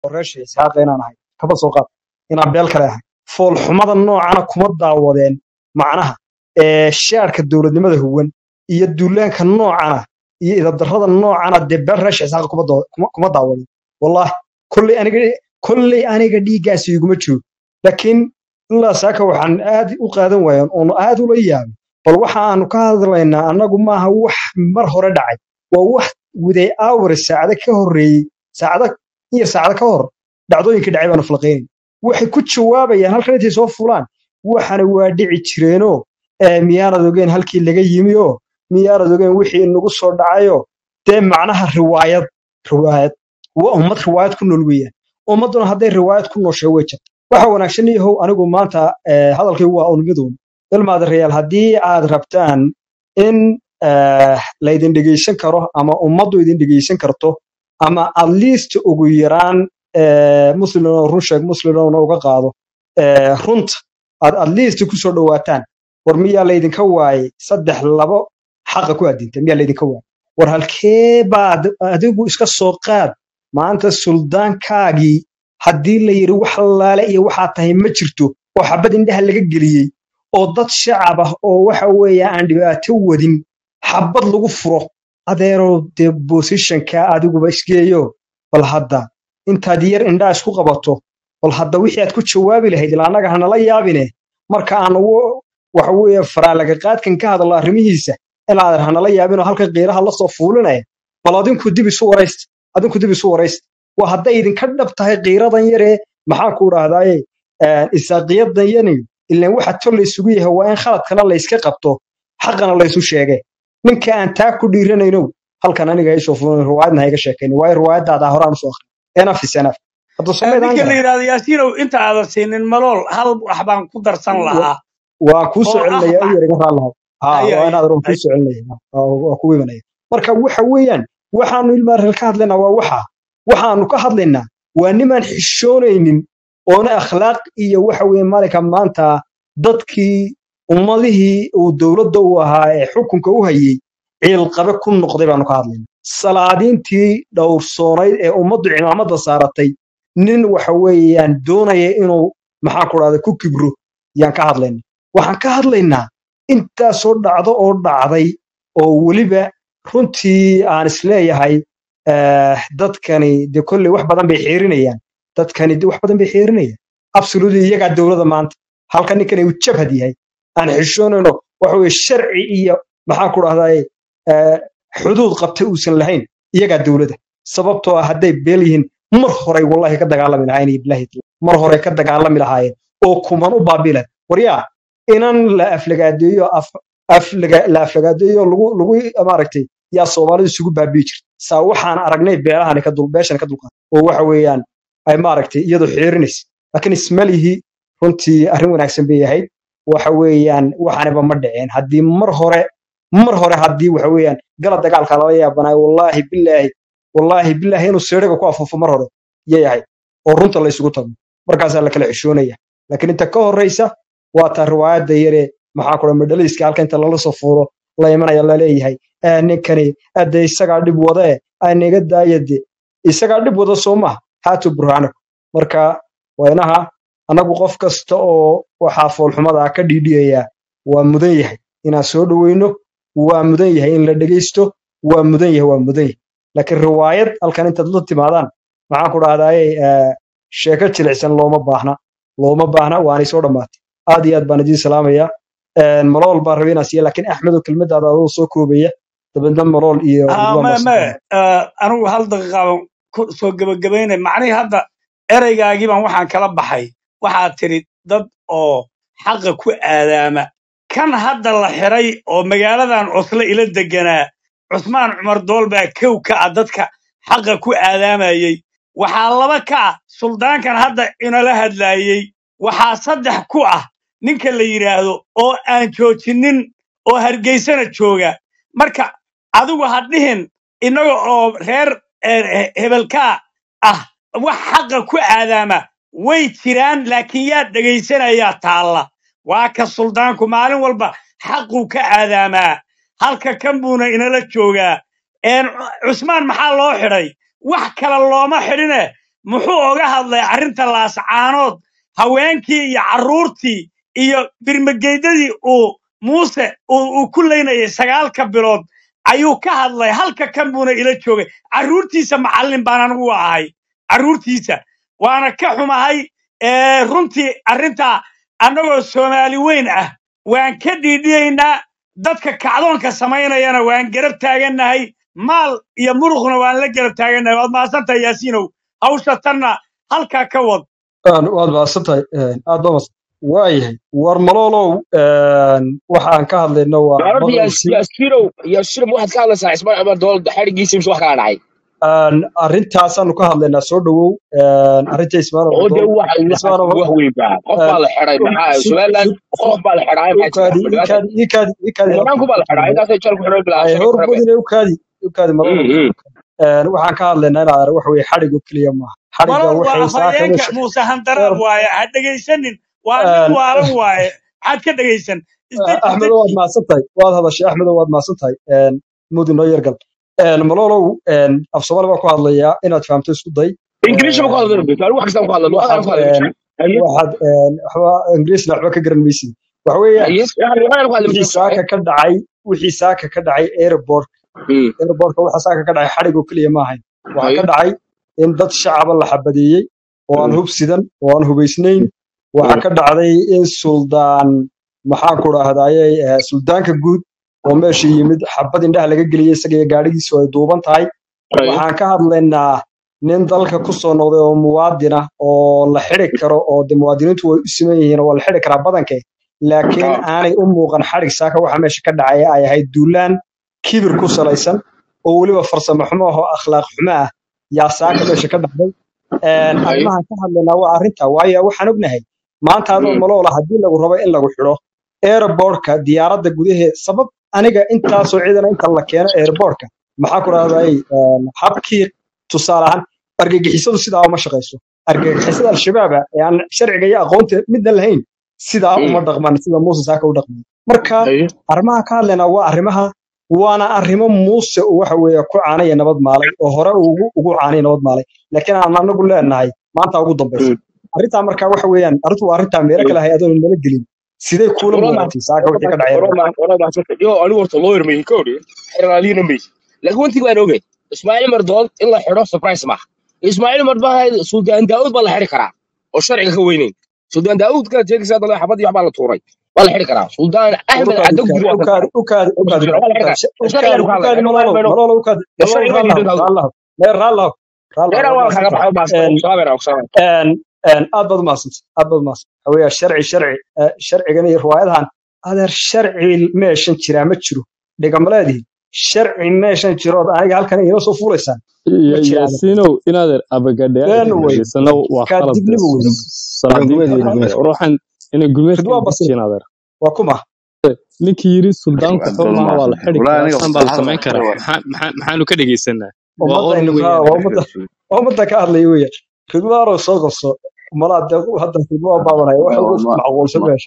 reeshay isxaaqa inaan ahay kaba soo qaad inaan beel kale ahay foolxumada noocana kuma daawadeen macnaha ee shaarka dowladnimada huwan iyo duulaanka noocana iyo idabdarrada noocana dee beel reesha isxaaqa kuma doo- kuma- kuma daawadeen wallahi kolley aniga kolley aniga dhiiggaasi iguma jiro laakiin ilaa saaka waxaan aad u qaadan waayan oon aad ula yaabay bal waxa aanu ka hadlaynaa annagu maaha wax mar hore dhacay waa wax widay aawar saacado ka horreeyey saacado iyo saacado ka hor dhacdooyinkii dhacay baanu falqaynay waxay ku jawaabayaan halkan intay soo fulaan waxana waa dhici jireenoo ee miyaanad ogeen halkii laga yimi oo miyaanad ogeen wixii nagu soo dhacayo dee macnaha riwaayad riwaayad waa ummad riwaayad ku nool weeyaan ummadduna hadday riwaayad ku nooshay way jirta waxa wanaagsan yahow anigu maanta eh, hadalkaygu waa unmiduun ilmaada reyaal haddii aad rabtaan in eh, laydin dhegeysan karo ama ummaddu idin dhegeysan karto ama at least ugu yaraan eh, muslimna run sheeg muslimna uga qaado eh, runta aad at least ku soo dhowaataan war miyaa laydinka waayey saddex labo xaqa ku adinta miyaa laydinka waayey war halkee baad adigu iska soo qaad maanta suldaankaagii haddii la yidhi wax laale iyo waxaa tahay ma jirto oo xabad indhaha laga geliyey oo dad shacab ah oo waxa weeye aan dhibaato wadin xabad lagu furo adeerow dee bosishanka adiguba isgeeyo bal hadda intaad yar indhaa isku qabato bal hadda wixii aad ku jawaabi lahayd ilaa annaga hanala yaabine marka aan ugu waxa weeye faraalaga qaadkan ka hadallo arrimihiisa ilaa hanala yaabinoo halkan qiiraha la soo fuulinaya bal adinku dib isu waraysta adinku dib isu waraysta waa hadday idinka dhab tahay qiiradan yaree maxaan ku idhaahdaaye isaaqiyadan yani ilaan waxa tol laysugu yahay waa in khaladkana layska qabto xaqana laysu sheege ninka aan taa ku dhiiranayno halkan aniga isoo fulan riwaayadna hayga sheekayn waayo riwaayadaada horaan usoo akhri enaf is enaf hadda somaydaan ninka la garan yidhahdo yaasiinow inta aadan siinin malool hal wax baan ku darsan lahaa waa kuu soo oo ah celinaya u ma- yar iga raallah ha haya waa haya inaad roon kuu soo celinaya waa ku imanaya marka waxa weeyaan waxaanu ilmaareel ka hadlaynaa waa waxa waxaanu ka hadlaynaa waa nimaan xishoonaynin oona akhlaaq iyo waxa weeye maalinka maanta dadkii ummadihii uu dowladda u ahaa ee xukunka u hayey ciilqabe ku noqday baanu ka hadlaynaa salaadiintii dhowrsoonayd ee ummaddu cimaamada saaratay nin waxa weeyaan doonaya inuu maxaan ku dhahda ku kibro yaan ka hadlaynaa waxaan ka hadlaynaa intaasoo dhacdo oo dhacday oo weliba runtii aan isleeyahay eh, dadkani de kolley wax badan bay xiirinayaan dadkani de wax badan bay xiirinayaan absolutely iyagaa dowladda maanta halka ninkani uu jabhad yahay aan xishoonayno waxa weye sharci iyo maxaan ku dhahdaye eh, xuduud qabta uusan lahayn iyagaa dowladda sababtoo ah hadday beel yihiin mar horay wallahi ka dagaalami lahaayeen iyo bilahi mar horay ka dagaalami lahaayeen oo kuman u baabilan waryaa inan la aflagaadeeyo af- aflaga- la aflagaadeeyo lagu lagu maaragtay yaa soomaalidu isugu baabi'i jirta saa waxaan aragnay beelahani ka dul beeshan ka dulqaad oo waxa weeyaan ay maaragtay iyadu xiirinaysa laakiin ismalihi runtii arrin wanaagsan bay ahayd waxa weeyaan waxaaniba ma dhiceen haddii mar hore mar hore haddii waxa weeyaan gala dagaalka lala yaabanayo wallaahi bilaahi wallaahi bilaahi inuu seeriga ku afuufo mar hore yay ahayd oo runta la isugu tago markaasaa la kala xishoonaya laakiin inta ka horreysa waa taa riwaayadda yare maxaa kula madhalayska halka inta lala soo fuuro la imanaya laleeyahay "Eh, ninkani ade isagaa dhib wada e aniga daayade isagaa dhib wada soo maha haatu burhaanaku marka waa inaha annagu qof kasta oo waxaa foolxumada ah ka dhiidhiyaya waa mudan yahay inaan soo dhoweyno waa mudan yahay in la dhegeysto waa mudan yahay waa mudan yahay laakiin riwaayad halkan intaad la timaadaan maxaan ku dhahdaye sheeko jilicsan looma baahna looma baahna waanay soo dhammaatay aad iyo aad baan idiin salaamaya malool baan rabay inaan siiya laakiin axmedow kelmadaada adoo soo koobaya dabeedna malool iyo Ah, ridwaan me baa soo me koobaya ah, anigu hal daqiiqaaban ku soo gebagabaynay macnihii hadda ereygaagii baan waxaan kala baxay waxaad tidhi dad oo xaqa ku aadaama kan hadda la xiray oo magaaladan cusle ila deganaa cusmaan cumar dool baa kow ka ah dadka xaqa ku aadaamayey waxaa laba ka ah suldaankan hadda inala hadlaayey waxaa saddex ku ah ninka la yidhaahdo oo aan joojinin oo hargeysana jooga marka adigu ha dhihin innaga oo reer eh, eh, hebelkaa ah wax xaqa ku aadaama way jiraan laakiin yaa dhegaysanayaa taalla waa ka suldaanku maalin walba xaquu ka aadaamaa halka kan buuna inala joogaa een cusmaan maxaa loo xidhay wax kale looma xidhine muxuu oga hadlay arrinta laascaanood haweenkii iyo carruurtii iyo birmageydadii uu muuse uu uu ku leynayay sagaalka bilood ayuu ka hadlay halka kan buuna ila joogay carruurtiisa macallin baan anigu u ahay carruurtiisa waana ka xumahay ee, runtii arrintaa annagoo soomaali weyn ah waan ka dhiidhiyaynaa dadka kacdoonka samaynayana waan garab taagannahay maal iyo muruqna waan la garab taagannahay waad mahadsantahay yaasiinow hawsha tanna halkaa ka wad Aan- waad mahadsan tahay aad baa mahadsan waayahay war maloolow een, waxaan ka hadlayno waa Gabadha maqalkii Yaasirow Yaasirow waxaad ka hadlaysaa Ismaaciil Cumar Dool xarigiisa mise wax kala dhacay Een, arrintaasaanu ka hadlaynaa soo dhowow een, arrinta ismaal oo de dool waxa ismaal waxa wax weyn baa qof baa la xiray maxaa sug Somaliland sug qof baa la xiray maxaa ukaadi jira ikaadi ikaadi ikaadi nimanku baa la xiray intaasay jal ku xiray bilaa ay shaqo hor xiray badine ukaadi ukaadi maloolow Een, waxaan ka hadlaynaa inaad arag waxa weeye xadhigo keliya maaha xadhigga malol waa waxay saaka afhayeenka meesha muuse handaraab eer waaye ha dhegaysanin waa nin een, waalan waaye maxaad ka dhegaysan isdeji axmedo waad isdeji mahadsan tahay waad hadashay axmedo waad mahadsan tahay Een, mudi noo yargal Een, maloolow een, af soomaali baa ku hadlayaa inaad fahamto isku day English ma ku Een, hadlo bitaa wax kasta ku hadlo luqada waxaad ku hadlo een, waxaad een, waxba ingiriisna waxba ka garan maysid waxa weeyaan yes yani luqada ku hadlo wixii bitaa saaka ka dhacay wixii saaka ka dhacay airport airportka waxa saaka ka dhacay xadhig oo keliya ma ahayn waxaa ka dhacay in dad shacaba la xabadeeyey oo aan hub sidan oo aan hubaysnayn waxaa ka dhacday in suldaan maxaan ku dhahdaye suldaanka guud oo meesha yimid xabad indhaha laga geliyey isaga iyo gaadhigiisu ay duuban tahay waxaan ka hadlaynaa nin dalka ku soo noqday oo muwaadin ah oo la xidi karo oo de muwaadiniintu way u siman yihiin oo waa la xidi karaa badanke laakiin aanay u muuqan xadhig saaka waxa meesha ka dhacaya ay ahayd duulaan kibir ku salaysan oo weliba farsamo xumo ah oo akhlaaq xumo ah yaa saaka meesha ka dhacday Een, arrimahan ka hadlaynaa waa arrinta waayo waxaan ognahay maanta adoo maloola haddii lagu rabo in lagu xidho airportka diyaaradda gudaheeda sabab aniga intaasoo ciidana inta la keeno airportka maxaa ku rahday habkii tusaale ahaan argagixisadu sidaa uma shaqayso argagixisada al-shabaaba ee aan sharciga iyo aqoonta midna lahayn sidaa uma dhaqman sida muuse saaka u dhaqmay marka arrimaha ka hadlaynaa waa arrimaha waana arrimo muuse uu waxa weeye ku caanaya nabad maalay oo hore uu ugu ugu caanay nabad maalay laakiin aan anagu leenahay maanta ugu dambaysa arrintaa marka waxa weeyaan arrintu waa arrintaa meelo kale hay adoon nala gelin sidee kuula muuqatay saaka wixii ka dhacay yo anigu horta lawyer ma ka odhi xeraaliyana ma laakiin wantii baan ogay ismaaciil umar dool in la xidho surprise maaha ismaaciil umar baa suldaan daawud baa la xidhi karaa oo sharciga ka weynayn suldaan daawud ka jeegisa dala xabad iyo waxbaa la tuuray waa la xidhi karaa suldaan axmed caddo guri waa ka ukaadi ukaadi waa la xidhi karaa sharciga ku hadlay ukaadi malolo malolo ukaadi malolo sharciga ma raallah diidan daawud raallah meer raallah raallah deeran waa waa kaga mahadsanta baxay baa salaamena salaam een een aad baad umahadsanta aad baad umahadsanta waxa weeyaa sharci sharci eh, sharcigan iyo riwaayadahan adeer sharci meeshan jiraa ma jiro dhigamaleedihi sharci meeshan jirood aniga halkan inoo soo fuulaysaan ma Ya- jiraan yaasiinow inaad abagadhayaal been wey dhegeysanno waa kaa qalad dibniba wey salaadiinta gumeed weyn adeer gumeed ruuxan inay rid gumeedkan waa basir dejiyeen adeer waa kuma ninkii yidhi suldaanku xor doon maaha waa la maasan xidi walaa karaa aniga saan baa la hal samayn karaa war maxaa maxaa maxaanu ka dhegeysanaa waa ummadda or aynu ka weeyaan waa ummadda waa ummadda ka hadlaya weeyaan ridwaanoo soo qabso malaa dee hadda ridwaan baabanaya waxa ugu ma macquulsan ma meesha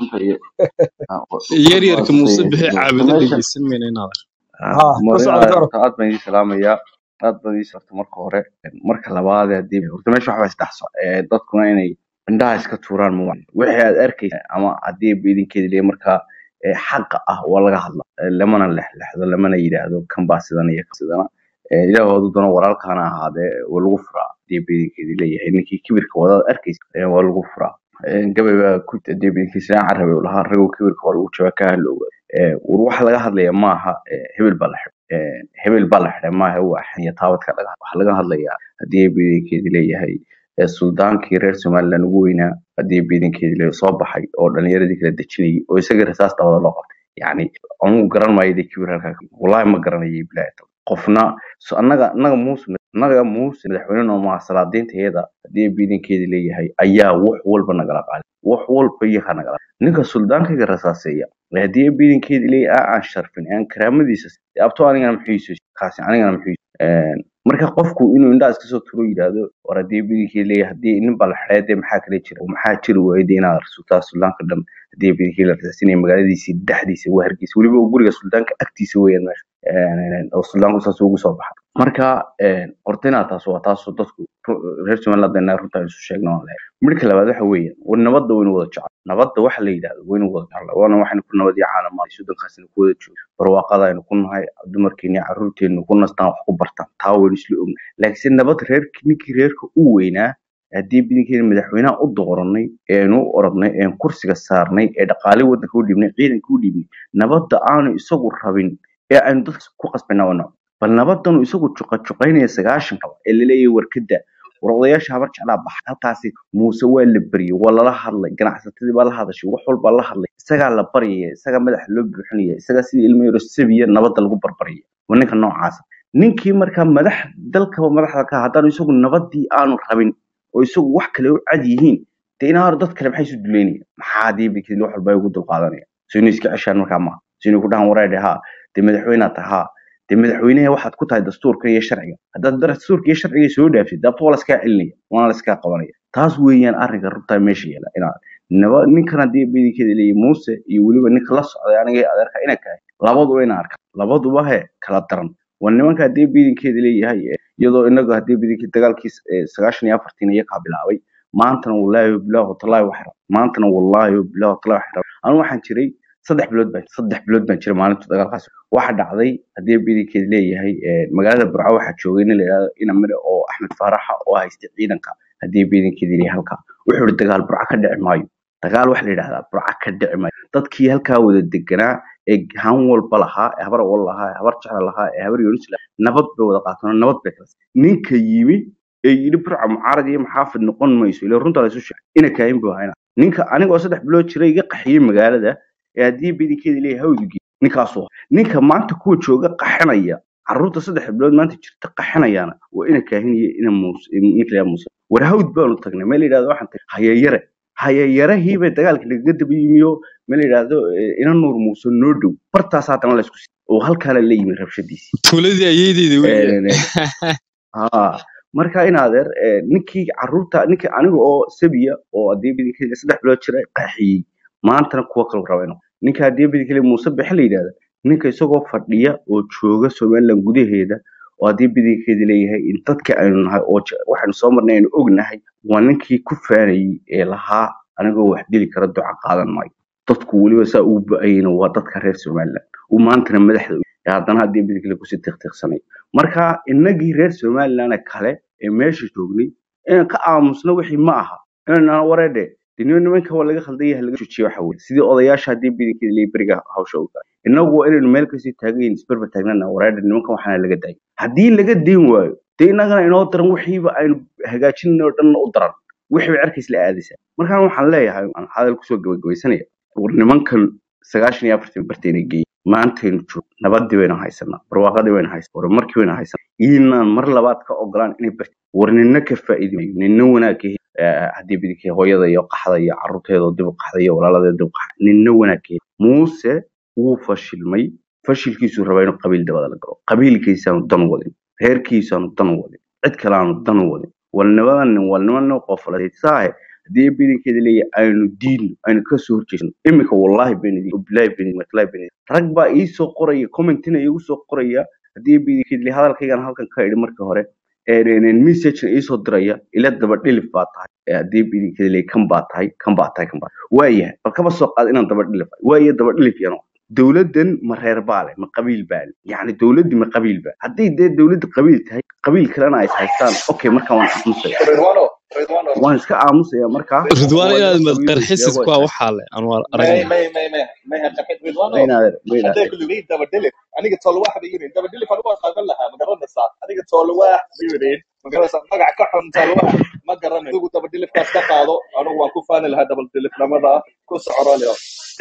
yaryarka muuse bixi caabudo meesha dhegeysan mayna in adeer ha ku marina socda gaaro horta aad baan idin salaamayaa aad baan idin sarta marka hore marka labaad hadii horta meesha waxba isdhaxso ee dadkuna inay indhaha iska tuuraan ma wixii aad arkaysa ama haddii ba idinkeeda leeyahay markaa ee xaqa ah waa laga hadla ee lamana lexlexdo lamana yidhaahdo kan baa sidan iyo kan sidana ee ilaahoodu dana walaalkaana ahaadee waa lagu furaa haddii ba idinkeeda leeyahay ninkii kibirka wadaad arkaysa ee waa lagu furaa Ee, gabay baa ku haddii ba idinkiisa carabi uu lahaa raguu kibirka waa lagu jabaa ka halowga ee war waxa laga hadlaya maaha ee, hebel baa la xidhay ee, hebel baa la xidhay maaha waa xiniya taabadka laga waxa laga hadlayaa haddii biidankeedi leeyahay ee, suldaankii reer somaliland ugu weynaa haddii biidankeedi leeyahay soo baxay oo dhalinyaradii kala dejinayay oo isaga rasaas dabada loo qabtay yacni anugu garan maayo dee kibir halkaa ka- wallaahi ma garanayo bilaahi qofna so annaga annaga muuse annaga muuse madaxweyne noomaa salaadiinta iyada haddii biidankeedi leeyahay ayaa wax walba nagala qaaday wax walba iyaga nagala ninka suldaankayga rasaaseeya ee haddii biidankeedi leeyahay aan sharfin aan karaamadiisa dee abto anigana muxuu kaasi anigana muxuu marka qofku inuu indhaha iska soo turo yidhaahdo war haddii bidinkii leeyahay haddii nin baa la xidhay dee maxaa kale jira oo maxaa jiri waayay dee inaad rasuultaa suldaanka dhan haddii bidinkii la rasaasinaya magaaladiisii dhexdiisa waa hargeysa weliba guriga suldaanka agtiisa weeyaan meesha Een, oo suldaanku saas ugu soo baxa marka horta inaa taas waa taasoo dadku ru- reer somaliland inaa runta isu sheegno aan leeyahay midka labaad waxa weeyaan war nabadda waynu wada jecel nabadda waxa la yidhahdo waynu wada jecel waana waxaynu ku nabad iyo caalamaad sudankaasina ku wada joogo barwaaqada aynu ku nahay dumarkeena iyo carruurteenu ku nastaan wax ku bartaan taa waynu isla ognahay laakiinse nabad reerki ninkii reerka u weynaa haddii bidinkeena madaxweynaha u dooranay eenu u orodnay een kursiga saarnay ee dhaqaale waddanka u dhiibnay ciidanka u dhiibnay nabadda aanu isagu rabin ee aynu dadka ku qasbanaa waa nabad bal nabadanu isagu juqajuqaynaya sagaashanka ee laleeyahay warkada war odayaasha habar jeclaa baxay halkaasi muuse waa la baryay waa lala hadlay ganacsatadii baa la hadashay wax walbaa la hadlay isagaa la baryaya isagaa madaxa loo buuxinaya isagaa sidii ilmo yaro sabiya nabadda lagu barbaryaya waa ninka noocaasa ninkii markaa madax dalkaba madaxda ka ah, haddaanu isagu nabadii aanu rabin oo isagu wax kale u cad yihiin dee inaa hor dad kale maxay isu duleynaya maxaa diibikii wax walba ay ugu dulqaadanaya so inay iska ceshaan markaa maaha so inay ku dhahan wareedhe haa dee madaxweynea tahay haa dee madaxweynaha waxaad ku tahay dastuurka iyo sharciga haddaad dastuurka iyo sharciga soo dhaaftid dabta waa laskaa celinaya waana laskaa qabanaya taas weeyaan arrinka runtaa meesha yaala inaa naba ninkan haddii bidinkeeda leeyahay muuse iyo weliba ninka la socday aniga iyo adeerka ina kahay labaduba ina arkaan labaduba he kala daran waa nimanka haddii bidinkeeda leeyahay eh, iyadoo inagu haddii bidinkii dagaalkii eh, sagaashan iyo afartiin iyakaa bilaabay maantana wallaahi wabilaahi watallaahi wax rab maantana wallaahi wabilaahi watallaahi wax rab anu waxaan jiray saddex bilood baan saddex bilood baan jiray maalinta dagaalkaas waxa dhacday haddii bidinkeed leeyahay eh, magaalada burco waxaa joogay nin la yidhahdo ina mire oo axmed faaraxa oo haystay ciidanka haddii bidinkeed leeyahay halkaa wuxuu ihi dagaal burco ka dhici maayo dagaal waxa la yidhahdaa burco ka dhici maayo dadkii halkaa wada deganaa ee han walba lahaa ee habar wal lahaa ee habar jecel lahaa ee habar yonis lahaa nabad bay wada qaateen nabad bay kala siiyeen. ninka yimi ee yidhi burca mucaarad iyo maxaafid noqon mayso ila runta la isu sheegay ina kaahin buu hayna ninka anigoo saddex bilood jiray iga qaxiyey magaalada ee haddii bidinkeeda leeyahay hawdigi ninkaasuu ahaa. ninka maanta kuwa jooga qaxinaya carruurta saddex bilood maanta jirta qaxinayaana waa ina kaahin iyo ina muuse ninka la yidhahdo muuse war hawd baanu tagnay meel la yidhahdo waxaan tagnay hayayare hayayarahii bay dagaalka nagaga daba yimiyo meel la yidhahdo eh, ina nuur muuse noo dhow bartaas haddana la isku si oo halkaana la yimi rabshadiisii tuuladii ayeydeyda weeye Een, een, haa marka in adeer eh, ninkii carruurta ninkii aniga oo sabiya oo haddii bidinkeeda saddex bilood jira qaxiyey maantana kuwa kale raba inuu ninka haddii bidinkeeda muuse bexe la yidhahda ninka isagoo fadhiya oo jooga somaliland gudaheeda oo haddii bidinkeeda leeyahay in dadka aynu nahay oo je- waxaynu soo marnay aynu ognahay waa ninkii ku faanayey ee lahaa anigoo wax dili kara duca qaadan maayo dadku weliba saa ugu ba-ayena waa dadka reer somaliland uu maantana madaxda u yahay. ee haddana haddii bidinkeeda kusii tiqtiqsanay marka inagii reer somaliland kale ee meesha joognay inaan ka aamusno wixii ma aha inaan wareedhe diniyo nimanka waa laga khaldan yahay laga jojiye waxa weye sidii odayaasha haddii bidinkeeda leeyahay beriga hawsha u gaay inagu waa inaynu meel kasii taagan yihin isberber taagnana wareedhe nimankan waxaana laga daayay haddii laga dayn waayo dee inagana inoo daran wixiiba aynu hagaajinayno oo dhanna u daran wixii bay cerkays la aadaysaa markaan waxaan leeyahay aan hadal kusoo gabagabaysanaya war nimankan sagaashan iyo afartan bartayna geeyey maantaynu joog nabadii baynu haysanaa barwaaqadii baynu haysanaa horumarkii baynu haysanaa inaan mar labaad ka ogolaan inay barti war nina ka faa'iidayo nina wanaag ka heli eh, haddii bidikii hooyada iyo qaxda iyo carruurteeda oo dib u qaxda iyo walaaladeeda dib u qaxda nina wanaag ka heli muuse wuu fashilmay fashilkiisuu rabaa inuu qabiil dabada la galo qabiilkiisaanu dan wadin reerkiisaanu dan wadin cid kale aanu dan wadin walnimadan nin walnimana qoflasaahe haddii bidinkeeda leeyahay aynu diidno aynu kasoo horjeesno iminka wallaahi benidi bilaahi benidi matlahi benidi rag baa ii soo qoraya commentina iigu soo qoraya haddii bidinkeeda leeyahay hadalkaygan halkan ka idhi marka hore messagena iisoo diraya ila daba dhilif baa tahay ee haddii bidinkeeda leeyahay kan baa tahay kan baa tahay kan baa waayahay bal kaba soo qaad inaan daba dhilif waaye daba dhilif yano dowladdan ma reer baa leh ma qabiil baa leh yacni dowladdii ma qabiil baa haddii dee dowladda qabiil tahay qabiil kalena ay haystaan okay marka waan aamusaya Ridwano, Ridwano, waan iska aamusaya markaa ridwaan waa inaad dad qabiil madqarxisid sheego kuwa is waxaa leh aan waa may aragnay may may may may haqaqid Ridwano. maynaader maynaader hadday ku leeyihiin daba dhilif aniga toolo wax bay yidhiin daba dhilif anigu waan qaadan lahaa ma garanaysaa aniga toolo wax bay yidhiin ma garanaysaa magac ka xun toolo wax ma garanayo adigu daba dhilifkaas ka qaado anigu waan ku faani lahaa daba dhilifnimada ku socorolio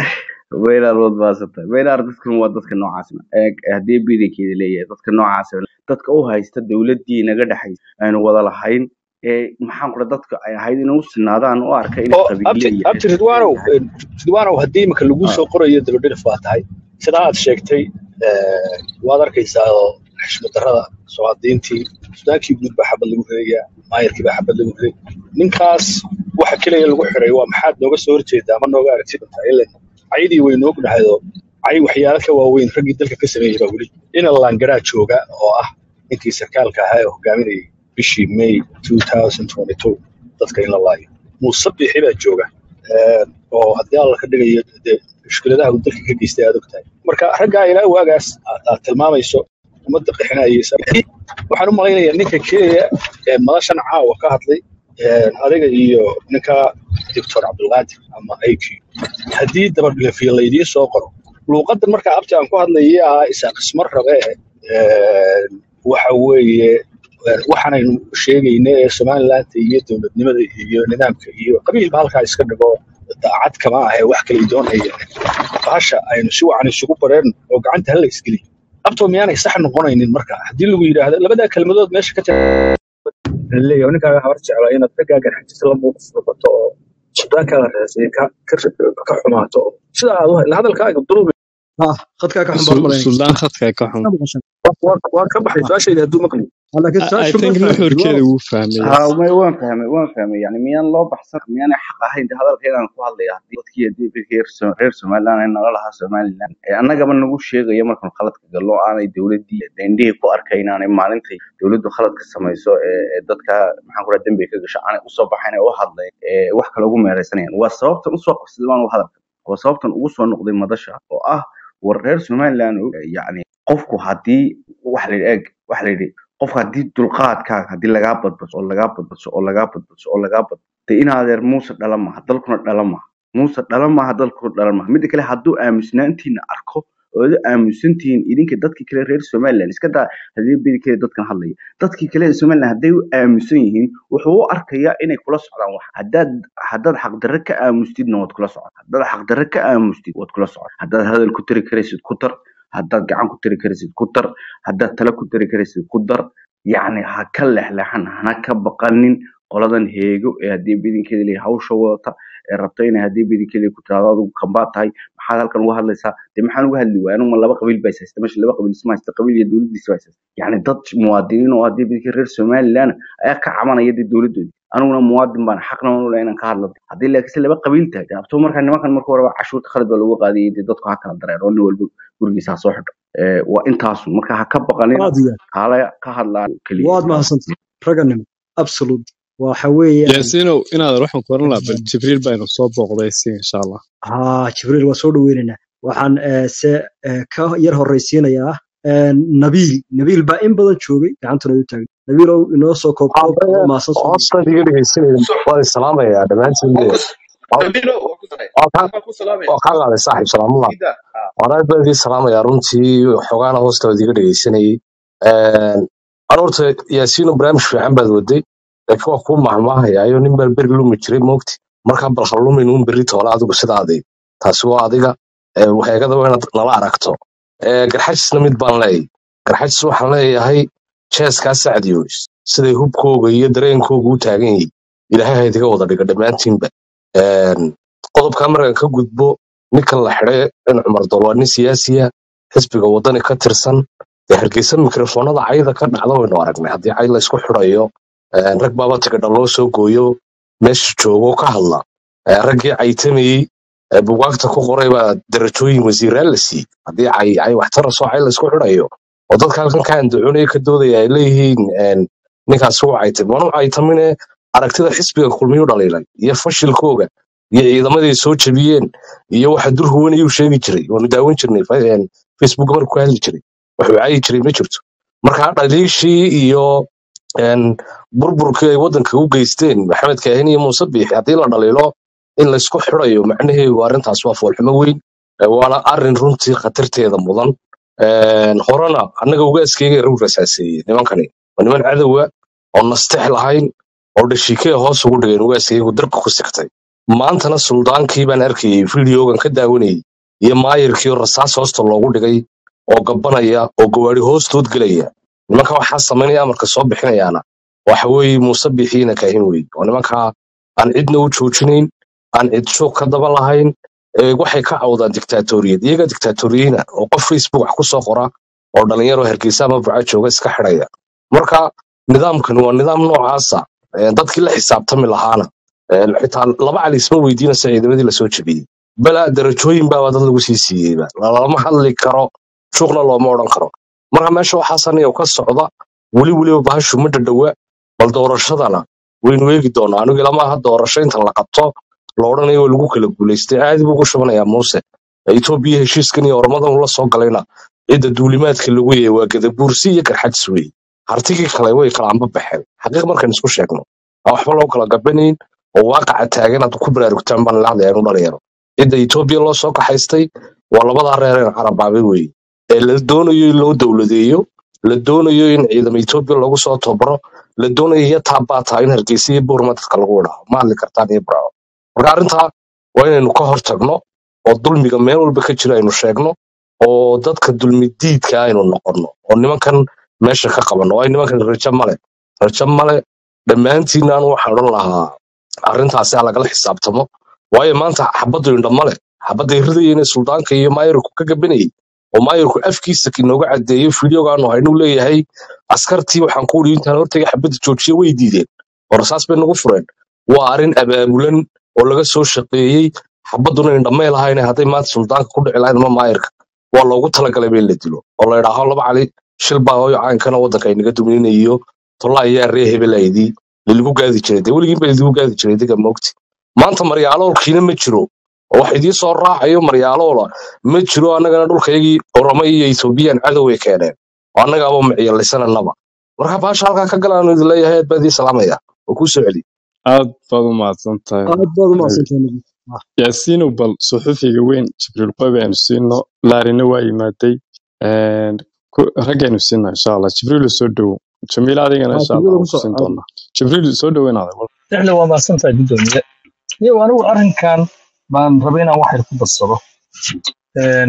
weynaad wad baasanta weynaar dadkan waa dadka noocaasna Ee, haddii bidankeeda leeyahay dadka noocaas dadka u haysta dowladdii naga dhexaysa aynu wada lahayn ee maxaan kura dadka ay ahayd inay u sinaadaan u arka inay oo qabiile abti iyo abti reer ridwaanow yahay ridwaanow haddii imika lagu Ah, soo qorayo dabadhilif baa tahay sidaa aad sheegtay eh, waad arkaysaa oo xishmad darrada soomaalidiintii sudaankii guud baa xabad lagu ridayaa maayarkii baa xabad lagu riday ninkaas waxa keliya lagu xiray waa maxaad nooga soo horjeedaa ma nooga aragti doontaa ilan cayadii waynu ognahayoo cay waxyaalo ka waaweyn raggii dalka ka sameeyey baa weli ina laangaraa jooga oo ah ninkii sarkaalka ahaa ee hogaaminayay bishii may 2022 dadka in la laayo muuse bixi baa jooga Ee, oo haddii alla ka dhigayo dee mushkiladaha uu dalka ka geystay aad ogtahay marka raggaa ilaa waagaas aad aad tilmaamayso ummadda qixinayaysa waxaan u malaynayaa ninka kenya ee madashan caawa ka hadlay ee, adiga iyo ninka doctor cabdulqaadir ama iq haddii dabadhigafiya laydiin soo qoro luuqadan marka abti aan ku hadlayay ah isaaq ismar rabe ee, waxa weeye ee, waxaanaynu sheegayna ee somaliland iyo dowladnimada iyo nidaamka iyo qabiilba halkaa iska dhigo daacad kama ahe wax kale doonaya bahasha aynu si wacan isugu bareen oo gacanta hala isgeliyo abto miyaanay sax noqonaynin marka haddii lagu yidhaahdo labadaa kelmadood meesha ka leeyahay ninkaaga habar jeclaa inaad raggaa garxajisa la muuquf noqoto oo sudaankaaga raasay ka ka ka xumaato oo sida aad u la hadalkaaga durubi ah khadkaa ka xun baan Sul- malaynaya suldaan khadka ka xun waa ka baxay su-aashayda hadduu maqli laakiin I I su-aashu ma think fahamtid nuxurkeeda wow wuu fahmay ها وما وين فهمي وين فهمي يعني ميان لو بحث ميان حق هاي ده هذا الكلام أنا كوه الله يهدي dadkii hadii fi heer soo reer Soomaaliland ay nala lahaa Soomaaliland ee annaga ma nagu sheegayo markan khaladka gallo aanay dawladii indhihii ku arkayna aanay maalintii dawladdu khalad ka samayso ee ee dadka maxaan ku radaa dambi ka gasho aanay u soo baxayn oo u hadlay ee wax kale ugu meeraysanayaan waa sababta u soo qabsaday waan u hadalka waa sababtan ugu soo noqday madasha oo ah war reer Soomaaliland yani qofku hadii wax la eeg wax la yidhi qofka haddii dulqaadkaaga haddii lagaa badbaso oo lagaa badbaso oo lagaa badbaso oo lagaa badbaso de in adeer muuse dhala maaha dalkuna dhala maaha muuse dhala maaha dalkuna dhala maaha midda kale hadduu aamusnaantiina arko oo ad aamusantihiin idinka dadkii kale reer somaliland iska daa hadii bidi kale dadkan hadlaya dadkii kale ee somaliland hadday u aamusan yihiin wuxuu u arkayaa inay kula socdaan wax haddaad haddaad xaqdarre ka aamustidna waad kula socon haddaad xaqdarre ka aamustid waad kula socon haddaad hadal ku tari karaysid ku dar haddaad gacan ku tari karaysid ku dar haddaad tala ku tari karaysid ku dar yacni ha ka lexlexan hana ka baqanin qoladan heego ee haddii bidinkeeda leeyahay hawsha wadata ee rabta inay haddii bidinkeeda ku tiraahdo adigu kambaa tahay maxaad halkan uga hadlaysaa dee maxaan uga hadli waaya anigu ma laba qabiil baa is haysta meesha laba qabiil isma haysta qabiil iyo dowladdiisa baa is haysta yacni dad muwaadiniin oo haddii bidinka reer somaliland ayaa ka cabanaya dee dowladdoodi aniguna muwaadin baan xaqna waan u leeyahay inaan ka hadlo haddii laakiinse laba qabiil tahay dee abto markaa nimankan marka horeba cashuurta khalad baa lagu qaadayay dee dadku ha kala dareero nin walba gurigiisa ha soo xidho Ee, waa intaasu marka ha ka baqanina aad iyo aad kaale ka hadlaan keliya waad mahadsantahay raganimo absolute waxa weeyaan yaasiinow inaad waxaan ku oran lahaa bal jibriil baynu soo booqday si insha allah haa jibriil waa soo dhaweynaynaa waxaan eh, se eh, ka yar horreysiinayaa eh, nabiil nabiil baa in badan joogay gacantuna u taagay nabiilow inoo soo koobkoob Aabe, oo maasan soo hoosta iga dhegeysanaya waan islaamayaa dhammaantiin waan de ku Nabilo waan ku daray waa kaa waan ku salaamay waa kaa qaaday saaxiib salaamullah Ida ah waan aad baan idiin salaamayaa runtii xogaana hoosta waad iga dhegeysanayay an horta yaasiino barnaamij fiican baad waday laakiin waa kuu mahmaahayaayo nin baan beri lumi jiray moogti markaa bal ha lumin un berri toole adigu sidaadii taasi waa adiga ee, waxeegada waa inaad nala aragto Ee, garxajisna mid baan leeyahay garxajis waxaan leeyahay jeeskaa sacdiyo siday hubkooga iyo dareenkooga u taagan yihiin ilaahay ha idiga wada dhiga dhammaantiinba Een, qodobkaa markaan ka gudbo ninkan la xidhay in cumar dol waa nin siyaasiya xisbiga wadani ka tirsan dee hargeysa mikrofoonada cayda ka dhacda waynu aragnay haddii cay la isku xidhayo een, rag baaba tigadha loo soo gooyo meesha joogo ka hadla Ee, raggii caytamayey ee bugaagta ku qoray baa darajooyin wasiiraan la siiyey haddii cay cay waxtara soo cay la isku xidhayo oo dadka halkan ka andacoonaya ka doodaya ay leeyihiin een, ninkaas wuu caytay waanu caytamine aragtida xisbiga kulmiyu dhaliilay iyo fashilkooga iyo ciidamadii soo jebiyeen iyo waxa dur huwan iyuu sheegi jiray waanu daawan jirnay fa- een, facebook markuu ka hadli jiray wuxuu caayi jiray ma jirto marka dhaliishii iyo een, burburkii ay waddanka u geysteen maxamed kaahin iyo muuse biixi haddii la dhaliilo in laysku xidhayo macnaheedu arrintaas waa foolxumo weyn ee waana arrin runtii khatarteeda mudan Een, horena annaga ugaaskeyga rug rasaaseeyey nimankani waa niman cadowa oo nastex lahayn oo dhashiikee hoos ugu dhigeen ugaaskeygu darka ku sigtay maantana suldaankii baan arkayey fideogan ka daawanayey iyo maayirkii oo rasaas hoosta loogu dhigay oo gabanaya oo gawaari hoostood gelaya nimanka waxaa samaynaya amarka soo bixinayaana waxa weeye muuse biixiina kaahin wey oo nimankaa aan cidna u joojinayn aan cid shoog ka daba lahayn ee waxay ka cawdaan diktaatoriyad iyaga diktaatoriyina oo qof facebook wax ku soo qora oo dhalinyaro hargeysa ama buca jooga iska xidhaya marka nidaamkan waa nidaam noocaasa ee dadkii la xisaabtami lahaana ee xitaa laba cali isma weydiinaysa ciidamadii lasoo jebiyey bala darajooyin baaba dad lagu sii siiyeyba lalama hadli karo shuuqna looma odhan karo marka meesha waxaa saniya ka socda weli weliba bahashu ma dhadhowa bal doorashadana waynu eegi doonaa anigu ilamaha doorasho inta la qabto la odhanayo waa lagu kala guulaystay caadi buu ku shubanayaa muuse etoobiya heshiiskan iyo ormadan ula soo galayna cidda duulimaadka lagu yeeyay waa gadabuursi iyo garxadis weeye hartigii kale way kala amba baxeen xaqiiq markaan isku sheegno aan waxba loo kala gabanayn oo waaqaca taagan aad ku baraarugtaan baan lahdaya inu dhalinyaro cidda etoobiya loo soo kaxaystay waa labadaa reereen carabaabay weeye ee la doonayo in loo dowladeeyo la doonayo in ciidama etoobiya lagu soo tobaro la doonayo iyo taabaataa in hargeysa iyo boorma dadka lagu wadhaho ma hadli kartaan iyo braaco marka arrintaa waa inaynu ka hor tagno oo dulmiga meel walba ka jira aynu sheegno oo dadka dulmi diidka aynu noqonno oo nimankan meesha ka qabanno waayo nimankan rajo male rajo male dhammaantiinna anu waxaan odhan lahaa arrintaasi ha lagala xisaabtamo waayo maanta xabaddu indha male xabadday ridayeen suldaanka iyo maayirku ka gabanayay oo maayirku afkiisa inooga caddeeyo fideogaanu haynuu leeyahay askartii waxaan ku wii intaan hortaga xabadda joojiya way diideen oo rasaas bay nagu fureen waa arrin abaabulan oo laga soo shaqeeyey xabadduna indhamay lahayne hadday maanta suldaanka ku dhici lahayd ama maayirka waa loogu talagalay ba in la dilo oo la idhaaho laba cali shil baa hooyo caankana waddanka aynaga dumininayo tolla ayaa ree hebelaydii liligu gaadi jiray dee weligiin ba lidigu gaadi jiray diga moogti maanta maryaaloolkiina ma jiro oo wax idiin soo raacayo maryaaloola ma jiro annagana dhulkayagii oroma iyo ethoobiyan cadoway keeneen oo annagaaba miciyalisananaba marka baasha halkaa ka galaanu idin leeyahay aad baa idiin salaamaya oo kuu soo celi aad baad u mahadsan tahay aad baad u mahadsantahay Nabi. Ah, yaasiino bal suxufiga weyn jibriil qoyb aynu siino laarina waa yimaaday Een, ku- raggaynu siina insha allah jibriil soo dhowo jamiil adigana ah, insha allah kullada waan ku ku soo siin ah, doonaa jibriil soo dhoweynaada lixle waa mahadsantahay guddoomiye iyo anigu arrinkan baan rabay inaan wax yar ku darsado Een,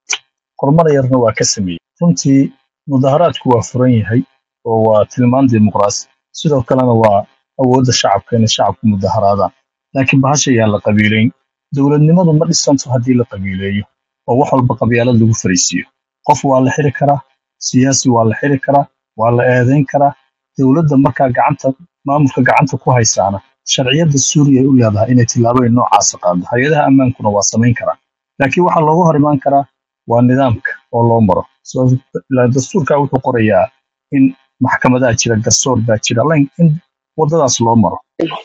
horumar yarna waa ka sameeyey runtii mudaharaadku waa furan yahay oo waa tilmaan dimuqraasi sidoo kalena waa awoodda shacabka inay shacabku mudaharaadaan laakiin bahasha yaan la qabiilayn dowladnimadu ma dhisanto haddii la qabiileeyo oo wax walba qabyaalad lagu fariisiiyo qof waa la xiri karaa siyaasi waa la xiri karaa waa la eedayn karaa dowladda markaa gacanta maamulka gacanta ku haysaana sharciyadda suuriya ay u leedahay inay tillaabooyin noocaasa qaado hay-adaha ammaankuna waa samayn karaa laakiin waxaa looga hor imaan karaa waa nidaamka oo loo maro So, la- dastuurka wuxuu qorayaa in maxkamadaha jira garsoor baa jira lain- in wadadaas loo maro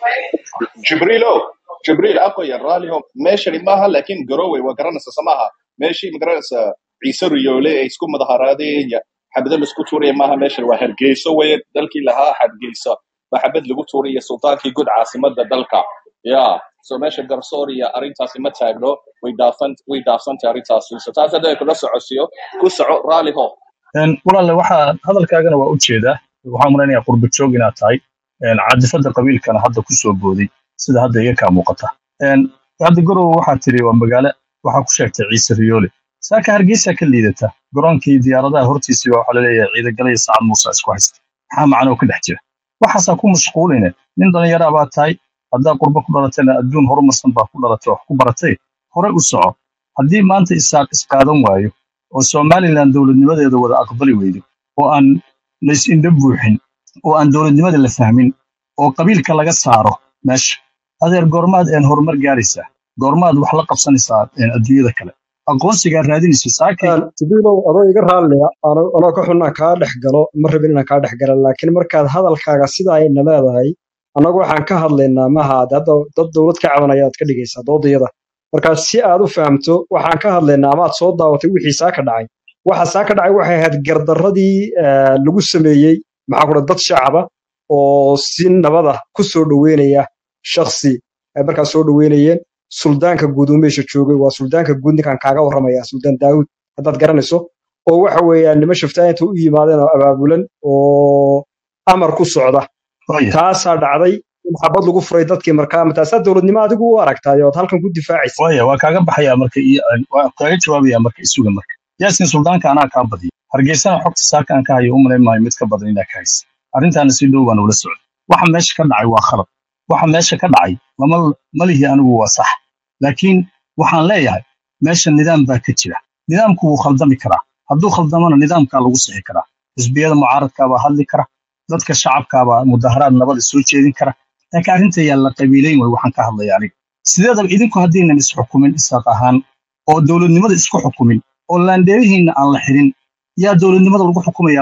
jibriilo jibriil aqoya raaliho meeshani maaha laakiin garowe waa garanaysa samaha meeshii magaranaysa ciise riyoole ay isku mudaharaadeen ya xabado laisku tuuraya maaha meeshan waa hargeyso weye dalkii lahaa hargeysa baa xabad lagu tuuraya sultaankii guud caasimada dalka ya so meesha garsoor iyo arrintaasi ma taagno way daafan way daafsantay arrintaasi so taas hadda kula socodsiyo ku soco raaliho Een, walaalle waxaa hadalkaagana waa u jeedaa waxaa malaynayaa qurba joog inaad tahay Een, caadifada qabiilkana hadda ku soo booday sida hadda iga kaa muuqata Een, hadda garowe waxaa tiri waa magaalo waxaa ku sheegtay ciise riyoole saaka hargeysa ka liidata garoonkii diyaaradaha hortiisii baa waxaa laleeyahay ciidagalaya sacad muuse isku haysta maxaa macnoo ka dhex jira waxaasaa ku mashquuline nin dhallinyaraa baa tahay haddaa qurbo ku dhalatayna adduun horumarsan baa ku dhalatay wax ku baratay hore u soco haddii maanta isaaq isqaadan waayo oo somalilan dowladnimadeeda wada aqbali weydo oo aan lays indho buuxin oo aan dowladnimada la fahmin oo qabiilka laga saaro meesha adeer goormaad een horumar gaaraysaa goormaad wax la qabsanaysaa een adduunyada kale aqoonsigaa raadinaysa saakay Een, Jibriilow adoo iga raalliya ano anoo ka xunnaa kaa dhex galo ma rabin inaan kaa dhex galo laakiin markaad hadalkaaga sidaa ayna leedahay annagu waxaan ka hadlaynaa maha hadda dad dowlad ka cabanaya aad ka dhigaysaa doodayada markaa si aad u fahamto waxaan ka hadlaynaa ama aad soo daawatay wixii saa ka dhacay waxa saa ka dhacay waxay ahayd gardaradii eh, lagu sameeyey maxaa ku dhaha dad shacaba oo si nabada ku soo dhoweynaya shakhsi ay markaa soo dhoweynayeen suldaanka guud uu meesha joogay waa suldaanka guud ninkaan kaaga warramaya suldaan daawud haddaad garanayso oo waxa weeyaan nima shaftaayinta u yimaadeen oo abaabulan oo amar ku socda Waya, taasaa dhacday in xabad lagu furay dadkii markaa mataasaa dowladnimo adigu u aragtaay ood halkan ku difaacaysa waya waa kaaga baxayaa marka iyo waa kaaga jawaabayaa marka isuga marka yaasin suldaanka anaa kaa badiya hargeysana xogta saaka aan ka hayo u malayn maayo mid ka badan inaa ka haysa arrintaana si dhow baan ula socday waxa meesha ka dhacay waa khalad waxa meesha ka dhacay lama malihi anigu waa sax laakiin waxaan leeyahay meesha nidaam baa ka jira nidaamku wuu khaldami karaa hadduu khaldamana nidaamkaa lagu sixi karaa xisbiyada mucaaradkaabaa hadli kara dadka shacabkaabaa mudaharaad nabada soo jeedin kara laakiin arrinta yaa la qabiilayn way waxaan ka hadlaya aniga sideedaba idinku haddaynan isxukumin isaaq ahaan oo dowladnimada isku xukumin oo laandheerihiinna aan la xirin yaa dowladnimada lagu xukumayaa marka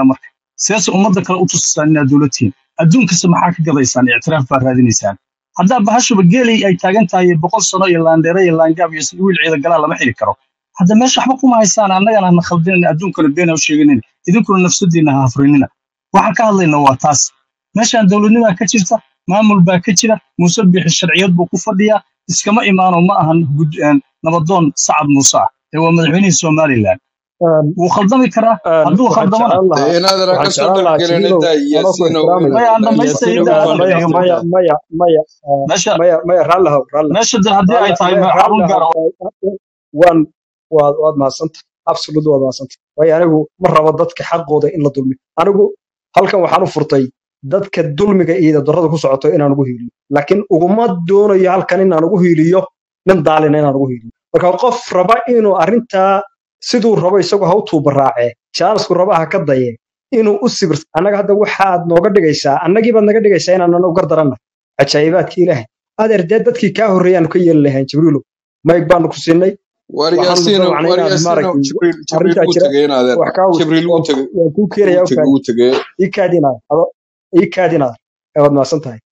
siyaasa ummadda kale u tusisaan inaad dowlad tihiin adduunkasta maxaa ka gadaysaan ictiraaf baa raadinaysaan haddaa bahashuba geelay ay taagan tahay boqol sano iyo laandheere iyo laangaab iyo wiil ciida galaa lama xiri karo hadda meesha waxba kuma haysaan annagana hana khaldinayna adduunkana beena u sheeganin idinkuna nafsadiina ha hafrinina waxaan ka hadlayna waa taas meeshaan dowladnimaa ka jirta maamul baa ka jira muuse bixi sharciyad buu ku fadhiyaa iskama imaano ma ahan gud- een, nabadoon sacad muuse ah ee waa madaxweynihii somalilan wuu khaldami karaa hadduu waxaan khaldamana jeclaan lahaa inaadana ka waxaan soo jeclaan lahaa dhexgelin jibilow intaa anoo ku yaasiinow ixtiraamaya maya aan dhamaystay yaasiinow inta u maya aan kala maya dhamaystay maya dhexgelin maya maya ah, meesha maya maya raallihow raallihow meesha de haddii ay raalli tahay maya xarun gaar raallihow ah waan waad waad mahadsanta absolute waad mahadsanta waayo anigu ma rabo dadka xaqooda in la dulmiyo anigu halkan waxaan u furtay dadka dulmiga iyo darrada ku socoto inaan ugu hiiliyo laakiin uguma doonayo halkan inaan ugu hiiliyo nin daalina inaan ugu hiiliyo marka qof raba inuu arrintaa siduu rabo isagu ha u tuubaraacee jaalasku raba ha ka daye inuu u sibir annaga hadda waxaad nooga dhigaysaa annagii baad naga dhigaysaa inaan u gardaranna cajaa'ibaadka ilaahay adeer dee dadkii kaa horreeyaanu ka yeeli lahayn jibriilow mayg baanu ku siinay war waxaanu yaasiinow dabacnay war inaad yaasiinow maaragtay jibriil jibriil arrintaa wuu jira tegay inaadeer wax kaa jibriil wuu waan tegay waan kuu wuu keenayaa u tegay kaadi wuu tegay ii kaadinaada ado ii kaadinaada ee waad mahadsan tahay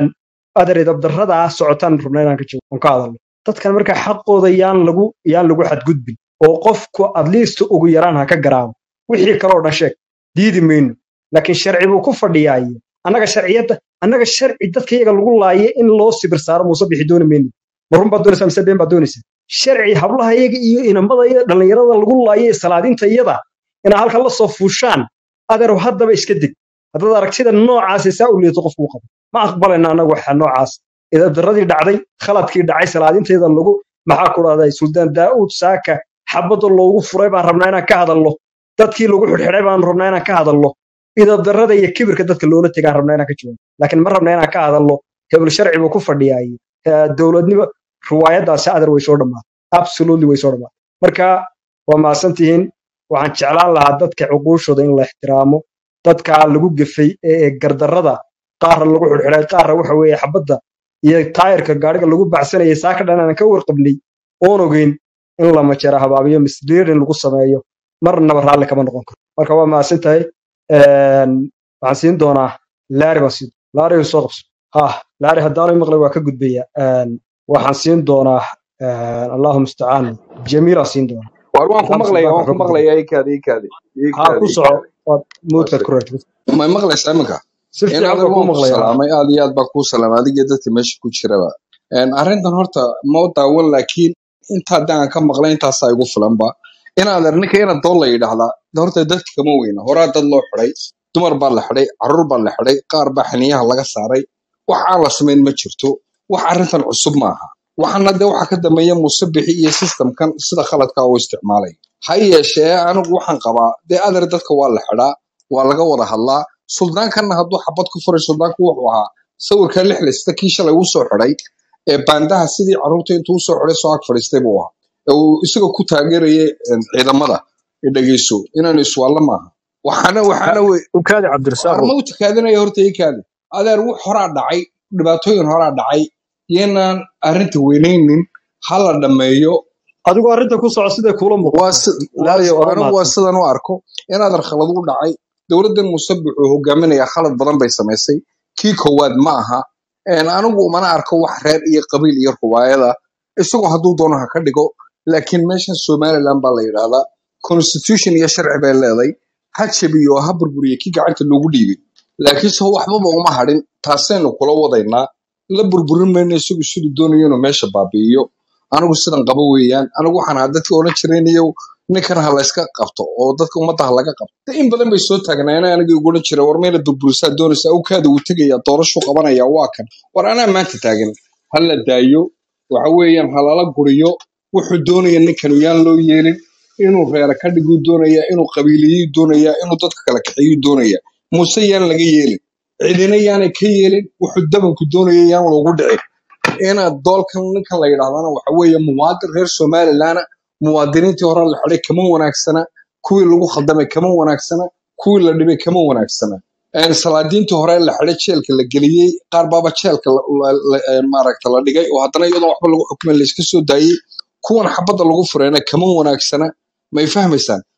adeer dabdarradaa socotaan rabna inaan ka joogo aan ka hadalno dadkan marka xaqooda yaan lagu yaan lagu xadgudbin oo qofku adliist ugu yaraan ha ka garaabo wixii kaloo dhan sheeg diidi mayno laakiin sharci buu ku fadhiyaaye annaga sharciyadda annaga sharci dadka iyaga lagu laaye in loo sibir saaro muuse bixi dooni mayno ma run baad doonaysaa mise been baad doonaysaa sharci hablaha iyaga iyo inamada iyo dhallinyarada lagu laaye ee salaadinta iyada inaa halkan la soo fuushaan adeerow haddaba iska deg haddaad aragtida noocaasi saa u liito qofku u qabo ma aqbalayna annagu waxa noocaas idabdaradii dhacday khaladkii dhacay salaadinteeda lagu maxaa ku dhahday suldaan daa'uud saaka xabadda loogu furay baan rabnaa inaan ka hadalno dadkii lagu xidhxidhay baan rabnaa inaan ka hadalno idabdarrada iyo kibirka dadka loola tegaan rabnaa inaan ka jawaabo laakiin ma rabna inaan ka hadalno hebel sharci buu ku fadhiyaaye Eh, dowladnimo riwaayadaasi adeer way soo dhammaatay absolutely way soo dhammaatay marka waa mahadsan tihiin waxaan jeclaan lahaa dadka cuquushooda in la ixtiraamo dadka lagu gefay ee ee gardarrada qaarna lagu xidhxidhay qaarna waxa weeye xabadda iyo taayirka gaariga lagu baxsanayay saaka dhan aan ka warqabnay oon ogeyn in la majara habaabiyo misleading lagu sameeyo marnaba raalli kama noqon karo marka waa mahadsan tahay Een, waxaan siin doonaa laari baan siin laari soo qabso ha laari haddaanu maqlay waa ka gudbaya Een, waxaan siin doonaa een, allahu mustacaan jamiila siin doonaa war waan ku maxamed maqlayaa suldaanka waan waxba ku ku jira maqlayaa ikaadi ikaadi ha ikaadi ku soco ikaadi waad muudkaad Waase- ku raajis ma maqlaysaa iminka si fiican inaadan baa kuu waan ku maqlaya ha salaamay aad iyo aad baa kuu salaamay adiga iyo dadka meesha ku jiraba Een, arrintan horta ma u daawan laakiin inta haddaan aan ka maqlay intaasaa igu filanba inaadan ninka ina doon la yidhaahdaa de horta dadka kama weyna horaa dad loo xidhay dumar baa la xidhay carruur baa la xidhay qaar baa xiniyaha laga saaray wax aan la samayn ma jirto wax arrintan cusub maaha waxaana de waxa ka dambeeya musabixi iyo systemkan sida khaladka u isticmaalay ha yeeshee anigu waxaan qabaa dee adeer dadka waa la xidhaa waa laga wada hadlaa suldaankanna hadduu xabad ku furay suldaanku wuxuu ahaa sawirka lixlista kii shalay uu soo xidhay ee baandaha sidii carruurta intuu usoo xidhay soo ag fadhiistay buu ahaa ee uu isagoo ku taageerayay een, ciidamada ee dhegeyso inaanu iswaalla maaha waxaana waxaana wey ukaadi cabdirasaaq war ma u takaadinaya horta ikaadi adeer wux horaa dhacay dhibaatooyin horaa dhacay yeenaan arrinta weynaynin ha la dhammeeyo adigu arrinta ku soco siday kuula waa muuqato si- laari waa- waa anigu waa mahadsan sidan u arko inaadan khalad u dhacay dowladdan musabix uu hogaaminaya khalad badan bay samaysay kii koowaad ma aha Een, anigu mana arko wax reer iyo qabiil iyo ruwaayada isagoo hadduu doono ha ka dhigo laakiin meeshan somaliland baa la yidhaahdaa constitution iyo sharci bay leeday ha jabiyo oo ha burburiyo kii gacanta loogu dhiibay laakiin se waxbaba uma hadhin taasaynu kula wadaynaa la burburin mayno isagu siduu doonayo inuu meesha baabi'iyo anigu sidan qabo weeyaan anigu waxaan ahaa dadkii odhan jiraynayo ninkan ha layska qabto oo dadka ummadda ha laga qabto de in badan bay soo taagnaayeen aniga igu odhan jira war meela burburisaa doonaysa awkaada wuu tegaya doorashuu qabanaya waa kan war anaa maanta taagan ha la daayo waxa weeyaan ha lala guriyo wuxuu doonaya ninkan yaan loo yeelin inuu reera ka dhiguu doonaya inuu qabiiliyuu doonaya inuu dadka kala kaxeeyuu doonaya muuse yaan laga yeelin cidina yaanay ka yeelin wuxuu dabanku doonaya yaan loogu dhicin inaad doolkan ninkan la yidhaahdana waxa weeye muwaadin reer somalilandna muwaadiniintii hore la xidhay kama wanaagsana kuwii lagu khaldamay kama wanaagsana kuwii la dhibay kama wanaagsana Een, salaadiintii hore la xidhay jeelka la geliyey qaar baaba jeelka la- la- la- een, maaragta la dhigay oo haddana iyadoon waxba lagu xukumay layska soo daayey kuwan xabadda lagu furayna kama wanaagsana may fahmaysaan